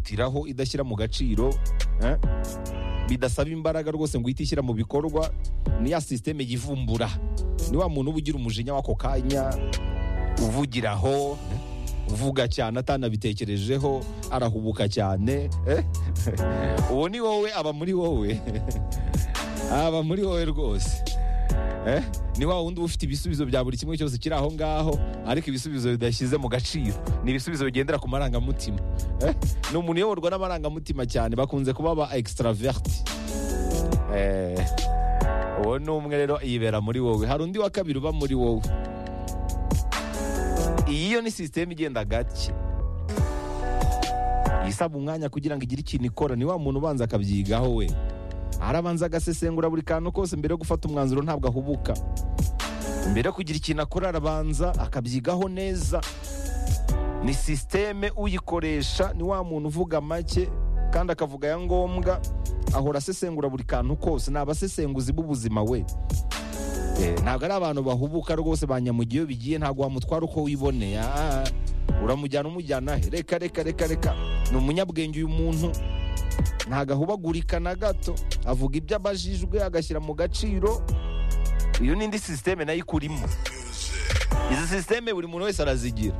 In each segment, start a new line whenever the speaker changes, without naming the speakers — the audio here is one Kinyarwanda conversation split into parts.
yihutiraho idashyira mu gaciro eh? bidasaba imbaraga rwose ngo uhite ishyira mu bikorwa ni ya sisiteme yivumbura ni wa muntu uba ugira umujinya w'ako kanya uvugiraho eh? uvuga cyane atanabitekerejeho arahubuka cyane eh? uwo ni wowe aba muri wowe aba muri wowe rwose Eh? ni wa wundi uba ufite ibisubizo bya buri kimwe cyose kiri aho ngaho ariko ibisubizo bidashyize mu gaciro ni ibisubizo bigendera ku marangamutima Eh? ni umuntu uyoborwa n'amarangamutima cyane bakunze kuba ba extravert Eh, uwo ni umwe rero yibera muri wowe hari undi wa kabiri uba muri wowe iyi yo ni sisiteme igenda gake isaba umwanya kugira ngo igire ikintu ikora ni wa muntu ubanza akabyigaho we arabanza agasesengura buri kantu kose mbere yo gufata umwanzuro ntabwo ahubuka mbere yo kugira ikintu akora arabanza akabyigaho neza ni sisiteme uyikoresha ni wa muntu uvuga make kandi akavuga ya ngombwa ahora asesengura buri kantu kose ni abasesenguzi b'ubuzima we Eh, ntabwo ari abantu bahubuka rwose banyamugiye iyo bigiye ntabwo wamutwara uko wiboneye Ah, ah. uramujyana umujyana he reka reka reka reka ni umunyabwenge uyu muntu ntabwo ahubagurika na gato avuga ibyo abajijwe agashyira mu gaciro iyo ni indi sisiteme nayo ikurimo izi sisiteme buri muntu wese arazigira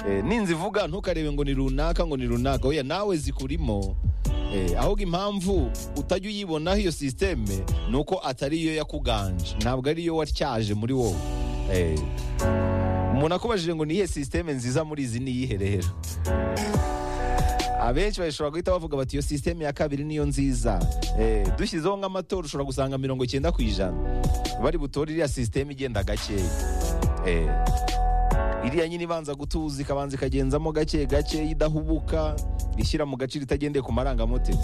Eh, ninzi ivuga ntukarebe ngo ni runaka ngo ni runaka oya nawe zikurimo Eh, ahubwo impamvu utajya uyibonaho iyo sisiteme ni uko atari iyo yakuganje ntabwo ari iyo watyaje muri wowe Eh, umuntu akubajije ngo ni iyihe sisiteme nziza muri izi ni iyihe rero abenshi bashobora guhita bavuga bati iyo sisiteme ya kabiri niyo nziza Eh, dushyizeho nk'amatora ushobora gusanga mirongo icyenda ku ijana bari butore iriya sisiteme igenda gakeya Eh, iriya nyine ibanza gutuza ikabanza ikagenzamo gake gake idahubuka ishyira mu gaciro itagendeye ku marangamutima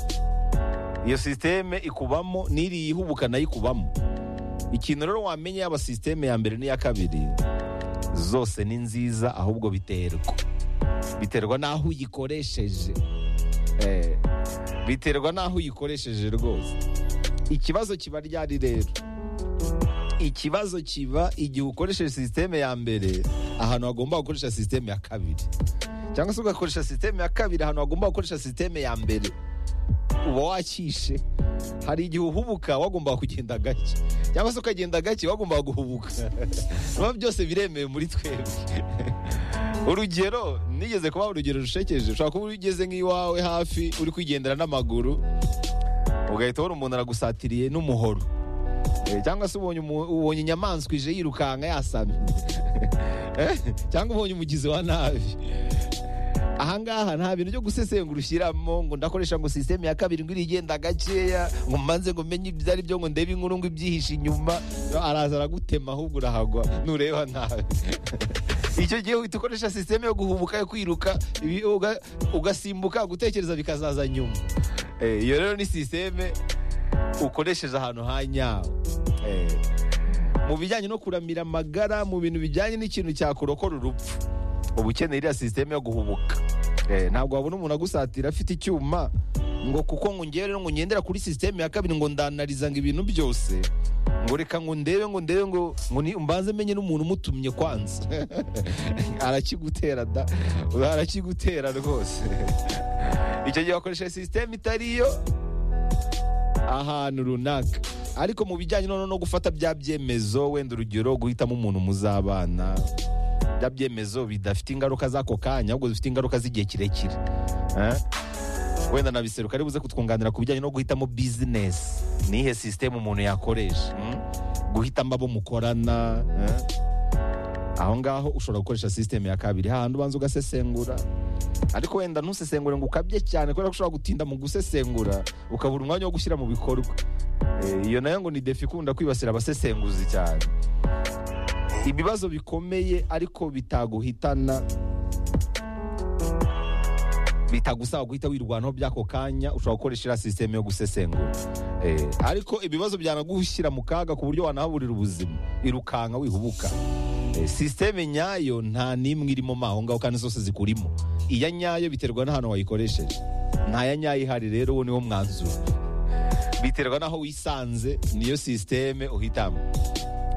iyo sisiteme ikubamo n'iriya ihubuka nayo ikubamo ikintu rero wamenye yaba sisiteme ya mbere n'iya kabiri zose ni nziza ahubwo biterwa biterwa n'aho uyikoresheje Eh, biterwa n'aho uyikoresheje rwose ikibazo kiba ryari rero ikibazo kiba igihe ukoresheje sisiteme ya mbere ahantu hagomba gukoresha sisiteme ya kabiri cyangwa se ugakoresha sisiteme ya kabiri ahantu hagomba gukoresha sisiteme ya mbere uba wakishe hari igihe uhubuka wagombaga kugenda gake cyangwa se ukagenda gake wagombaga guhubuka biba byose biremewe muri twebwe urugero nigeze kubaha urugero rushekeje ushobora kuba ugeze nk'iwawe hafi uri kwigendera n'amaguru ugahita ubona umuntu aragusatiriye n'umuhoro Eh, cyangwa se ubonye umu- ubonye inyamaswa ije yirukanka yasamye Eh, cyangwa ubonye umugizi wa nabi ahangaha nta bintu byo gusesengura ushyiramo ngo ndakoresha ngo sisiteme ya kabiri ngo irigenda gakeya ngo mbanze ngo menye ibyo ari byo ngo ndebe inkuru ngo ibyihishe inyuma araza aragutema ahubwo urahagwa nureba nabi icyo gihe uhita ukoresha sisiteme yo guhubuka yo kwiruka ibi- uga- ugasimbuka gutekereza bikazaza nyuma Eh, iyo rero ni sisiteme ukoresheje ahantu ha nyawo Eh, mu bijyanye no kuramira amagara mu bintu bijyanye n'ikintu cyakurokora urupfu uba ukeneye iriya sisiteme yo guhubuka Eh, ntabwo wabona umuntu agusatira afite icyuma ngo kuko ngo ngewe rero ngo ngendera kuri sisiteme ya kabiri ngo ndanariza ngo ibintu byose ngo reka ngo ndebe ngo ndebe ngo ngo ni- mbanze menye n'umuntu umutumye kwanza arakigutera da arakigutera rwose icyo gihe wakoresha sisiteme itari yo ahantu runaka ariko mu bijyanye noneho no gufata bya byemezo wenda urugero guhitamo umuntu muzabana bya byemezo bidafite ingaruka z'ako kanya ahubwo bifite ingaruka z'igihe kirekire Eh? wenda na biseruka ari buze kutwunganira ku bijyanye no guhitamo bizinesi nihe sisiteme umuntu yakoresha mm? guhitamo abo mukorana eh? aho ngaho ushobora gukoresha sisiteme ya kabiri hahandi ubanza ugasesengura ariko wenda ntusesengure ngo ukabye cyane kubera ko ushobora gutinda mu gusesengura ukabura umwanya wo gushyira mu bikorwa Eh, iyo nayo ngo ni defi ikunda kwibasira abasesenguzi cyane ibibazo bikomeye ariko bitaguhitana bitagusaba guhita wirwanaho by'ako kanya ushobora gukoresha iriya sisiteme yo gusesengura Eh, ariko ibibazo byanagushyira mu kaga ku buryo wanahaburira ubuzima irukanka wihubuka Eh, sisiteme nyayo nta n'imwe irimo mo aho ngaho kandi zose zikurimo iya nyayo biterwa n'ahantu wayikoresheje nta ya nyayo ihari rero uwo niwo mwanzuro biterwa n'aho wisanze niyo sisiteme uhitamo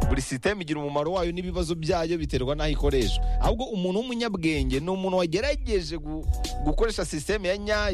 buri sisiteme igira umumaro wayo n'ibibazo byayo biterwa n'aho ikoreshwa ahubwo umuntu w'umunyabwenge ni umuntu wagerageje gu- gukoresha sisiteme ya nyayo